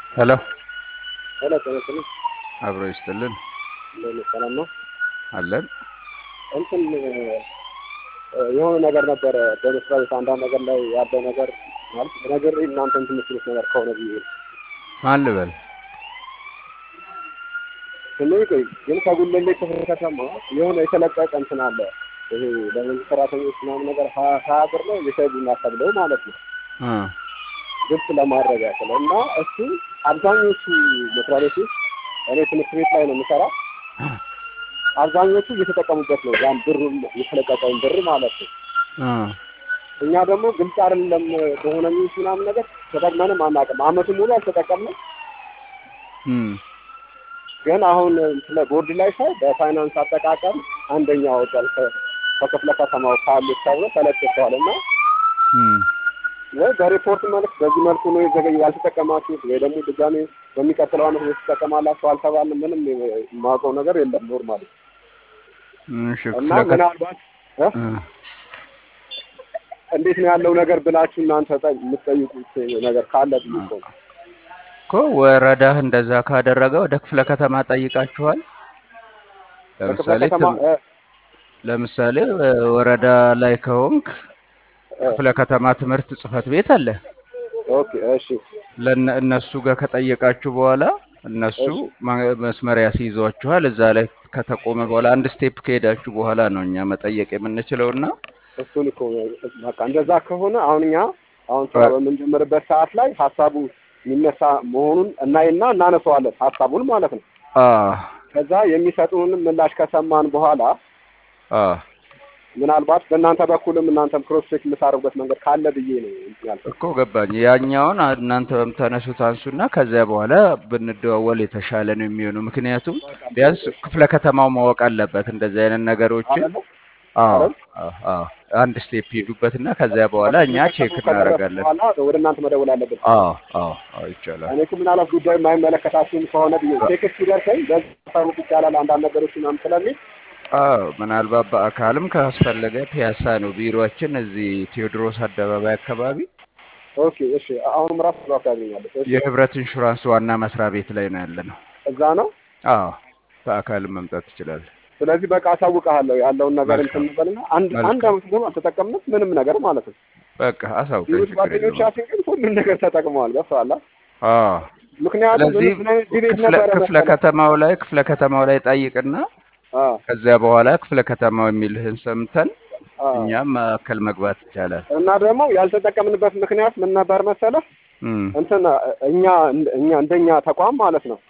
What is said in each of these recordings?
ሄሎ ሄሎ ጤና ይስጥልኝ። አብሮ ይስጥልን እንደምን ሰላም ነው? አለን። እንትን የሆነ ነገር ነበረ በመስሪያ ቤት አንዳንድ ነገር ላይ ያለው ነገር ማለት ነገር እናንተ እንትን የምትሉት ነገር ከሆነ ብዬ ነው። ማን ልበል? ስሜ ቆይ ግን ከጉለሌ ክፍለ ከተማ የሆነ የተለቀቀ እንትን አለ። ይሄ ለመንግስት ሰራተኞች ምናምን ነገር ሀያ ሀያ ብር ነው የሻይ ቡና ተብለው ማለት ነው እ ግልጽ ለማድረግ ያክል እና እሱ አብዛኞቹ መስሪያ ቤቶች እኔ ትምህርት ቤት ላይ ነው የምሰራ አብዛኞቹ እየተጠቀሙበት ነው ያን ብሩን የተለቀቀውን ብር ማለት ነው። እ እኛ ደግሞ ግልጽ አይደለም በሆነ ሚኒስ ምናምን ነገር ተጠቅመንም አናውቅም። አመቱን ሙሉ አልተጠቀምንም። እም ግን አሁን ስለ ቦርድ ላይ ሳይ በፋይናንስ አጠቃቀም አንደኛ ወጣል ከክፍለ ከተማው ካሉት ተብሎ ተለጥፈዋል እና እም ወይ በሪፖርት መልክ በዚህ መልኩ ነው የዘገየ ያልተጠቀማችሁት ወይ ደግሞ ድጋሜ በሚቀጥለው አመት ወይ ትጠቀማላችሁ አልተባልንም። ምንም የማውቀው ነገር የለም ኖርማሊ እሺ እና ክፍለ ከ- ምናልባት እ? እ እንዴት ነው ያለው ነገር ብላችሁ እናንተ ጠ- የምትጠይቁት ነገር ካለ ብዬ እኮ ነው። እኮ ወረዳህ እንደዛ ካደረገ ወደ ክፍለ ከተማ ጠይቃችኋል? በክፍለ ለምሳሌ ከተማ ትም- እ፣ ለምሳሌ እ፣ ወረዳ ላይ ከሆንክ እ፣ ክፍለ ከተማ ትምህርት ጽህፈት ቤት አለ። ኦኬ እሺ ለነ እነሱ ጋር ከጠየቃችሁ በኋላ እነሱ እሺ ማ- መስመር ያስይዟችኋል። እዛ ላይ ከተቆመ በኋላ አንድ ስቴፕ ከሄዳችሁ በኋላ ነው እኛ መጠየቅ የምንችለው እና እሱን እኮ ነው። በቃ እንደዛ ከሆነ አሁን እኛ አሁን ስራ በምንጀምርበት ሰዓት ላይ ሀሳቡ የሚነሳ መሆኑን እናይና እናነሳዋለን ሀሳቡን ማለት ነው። አ ከዛ የሚሰጡንም ምላሽ ከሰማን በኋላ አ ምናልባት በእናንተ በኩልም እናንተም ክሮስ ቼክ የምታደርጉበት መንገድ ካለ ብዬ ነው እንትን ያልኩት። እኮ ገባኝ። ያኛውን አ- እናንተ በምታነሱት አንሱና ከዚያ በኋላ ብንደዋወል የተሻለ ነው የሚሆነው። ምክንያቱም በቃ ቢያንስ እሺ ክፍለ ከተማው ማወቅ አለበት እንደዚህ አይነት ነገሮችን። አይደለ አዎ አይደል? አዎ አዎ። አንድ ስቴፕ ሄዱበትና ከዚያ በኋላ እኛ ቼክ ከተማው ከደረሰ እናደርጋለን። በኋላ ወደ እናንተ መደወል አለብን። አዎ አዎ አዎ ይቻላል። እኔ እኮ ምናልባት ጉዳዩ የማይመለከታችሁም ከሆነ ብዬ ቴክስት ሲደርሰኝ በዚህ ታሳውቅ ይቻላል አንዳንድ ነገሮች ምናምን ስለሚል አዎ ምናልባት በአካልም ካስፈለገ ፒያሳ ነው ቢሮአችን፣ እዚህ ቴዎድሮስ አደባባይ አካባቢ ኦኬ እሺ አሁንም ራሱ ራሱ ያገኛለች እሺ የህብረት ኢንሹራንስ ዋና መስሪያ ቤት ላይ ነው ያለ ነው። እዛ ነው አዎ በአካልም መምጣት ትችላለህ። ስለዚህ በቃ አሳውቅሃለሁ ያለውን ነገር እንትን መልካም እንበልና አንድ አንድ መልካም። አመት ደግሞ አልተጠቀምንም ምንም ነገር ማለት ነው። በቃ አሳውቀኝ፣ ሌሎች ችግር የለውም። ጓደኞቻችን ግን ሁሉም ነገር ተጠቅመዋል። ገብቶሃል? አዎ ምክንያቱም ምን ስለዚህ ምን አይነት ዲቤት ክፍለ ነበረ ክፍለ መሰለህ? ከተማው ላይ ክፍለ ከተማው ላይ ጠይቅና አዎ ከዚያ በኋላ ክፍለ ከተማው የሚልህን ሰምተን አዎ እኛም ማዕከል መግባት ይቻላል። እና ደግሞ ያልተጠቀምንበት ምክንያት ምን ነበር መሰለህ? እም እንትን እኛ እኛ እንደኛ ተቋም ማለት ነው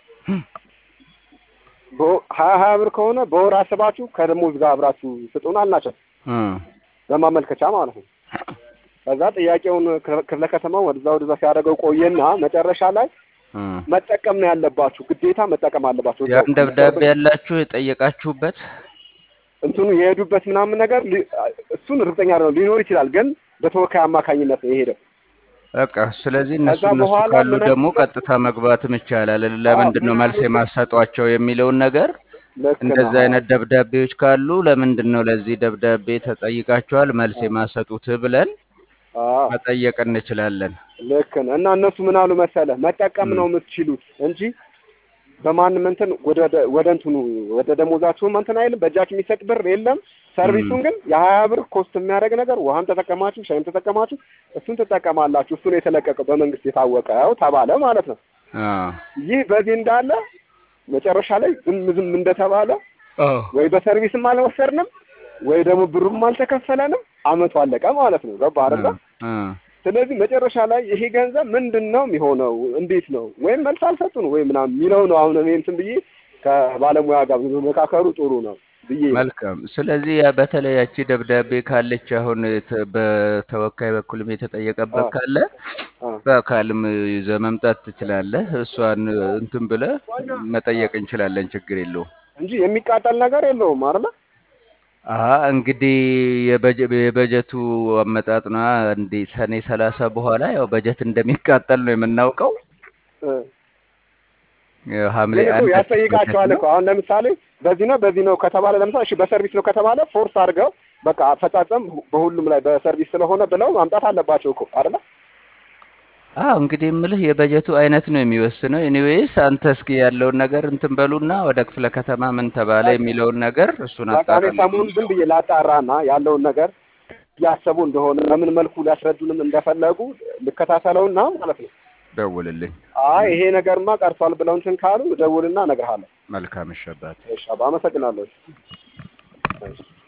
በ- ሀያ ሀያ ብር ከሆነ በወር አስባችሁ ከደሞዝ ጋር አብራችሁ ስጡን አልናቸው እም በማመልከቻ ማለት ነው። ከዛ ጥያቄውን ክፍለ ክፍለ ከተማው ወደዛ ወደዛ ሲያደርገው ቆየና መጨረሻ ላይ እም መጠቀም ነው ያለባችሁ፣ ግዴታ መጠቀም አለባችሁ። እዛው ያን ደብዳቤ ያላችሁ የጠየቃችሁበት እንትኑ የሄዱበት ምናምን ነገር ሊ- እሱን እርግጠኛ ነው ሊኖር ይችላል፣ ግን በተወካይ አማካኝነት ነው የሄደው። በቃ ስለዚህ እነሱ ከዛ እነሱ በኋላ ካሉ ምን ደግሞ ቀጥታ መግባትም ይቻላል። ለምንድን ነው ምን መልስ አሉት? የማሰጧቸው የሚለውን ነገር ልክ እንደዚህ ነህ። አይነት ደብዳቤዎች ካሉ ለምንድን ነው ለዚህ ደብዳቤ ተጠይቃችኋል መልስ የማሰጡት ብለን አዎ መጠየቅ እንችላለን። ልክ ነህ። እና እነሱ ምን አሉ መሰለህ መጠቀም እም ነው የምትችሉት እንጂ በማንም እንትን ወደ ደ- ወደ እንትኑ ወደ ደሞዛችሁም እንትን አይልም። በእጃችሁ የሚሰጥ ብር የለም። ሰርቪሱን እም ግን የሀያ ብር ኮስት የሚያደርግ ነገር ውሃም ተጠቀማችሁ ሻይም ተጠቀማችሁ እሱን ትጠቀማላችሁ። እሱ ነው የተለቀቀው በመንግስት የታወቀው ተባለ ማለት ነው። አዎ ይህ በዚህ እንዳለ መጨረሻ ላይ ዝም ዝም እንደተባለ አዎ ወይ በሰርቪስም አልወሰድንም ወይ ደግሞ ብሩም አልተከፈለንም። አመቱ አለቀ ማለት ነው። ገባህ አይደለ? እ እ ስለዚህ መጨረሻ ላይ ይሄ ገንዘብ ምንድን ነው የሚሆነው? እንዴት ነው ወይም መልስ አልሰጡን ወይ ምናምን የሚለው ነው። አሁን እኔ እንትን ብዬ ከባለሙያ ጋር መካከሩ ጥሩ ነው ብዬ ነው። መልካም። ስለዚህ ያ በተለይ ያቺ ደብዳቤ ካለች አሁን ተ- በተወካይ በኩልም የተጠየቀበት አዎ ካለ አዎ በአካልም ይዘህ መምጣት ትችላለህ። እሷን እንትን ብለህ መጠየቅ እንችላለን። ችግር የለውም። እንጂ የሚቃጠል ነገር የለውም አይደለ? አሀ እንግዲህ የበጀ- የበጀቱ አመጣጥ ነዋ። እንዴ ሰኔ ሰላሳ በኋላ ያው በጀት እንደሚቃጠል ነው የምናውቀው። እ ሐምሌ ግን እኮ አንድ በጀት ያስጠይቃቸዋል ነው። እኮ አሁን ለምሳሌ በዚህ ነው በዚህ ነው ከተባለ ለምሳሌ እሺ በሰርቪስ ነው ከተባለ ፎርስ አድርገው በቃ አፈጻጸም በሁሉም ላይ በሰርቪስ ስለሆነ ብለው ማምጣት አለባቸው እኮ አይደለ? አዎ እንግዲህ የምልህ የበጀቱ አይነት ነው የሚወስነው። ኤኒዌይስ አንተ እስኪ ያለውን ነገር እንትን በሉና ወደ ክፍለ ከተማ ምን ተባለ በቃ የሚለውን ነገር እሱን በቃ እኔ አጣራልኝ። ሰሞኑን ዝም ብዬ ላጣራና ያለውን ነገር እያሰቡ እንደሆነ በምን መልኩ ሊያስረዱንም እንደፈለጉ ልከታተለውና ማለት ነው። ደውልልኝ። አይ ይሄ ነገርማ ቀርቷል ብለው እንትን ካሉ ደውልና እነግርሃለሁ። መልካም እሺ አባቴ። እሺ አባ፣ አመሰግናለሁ። እሺ።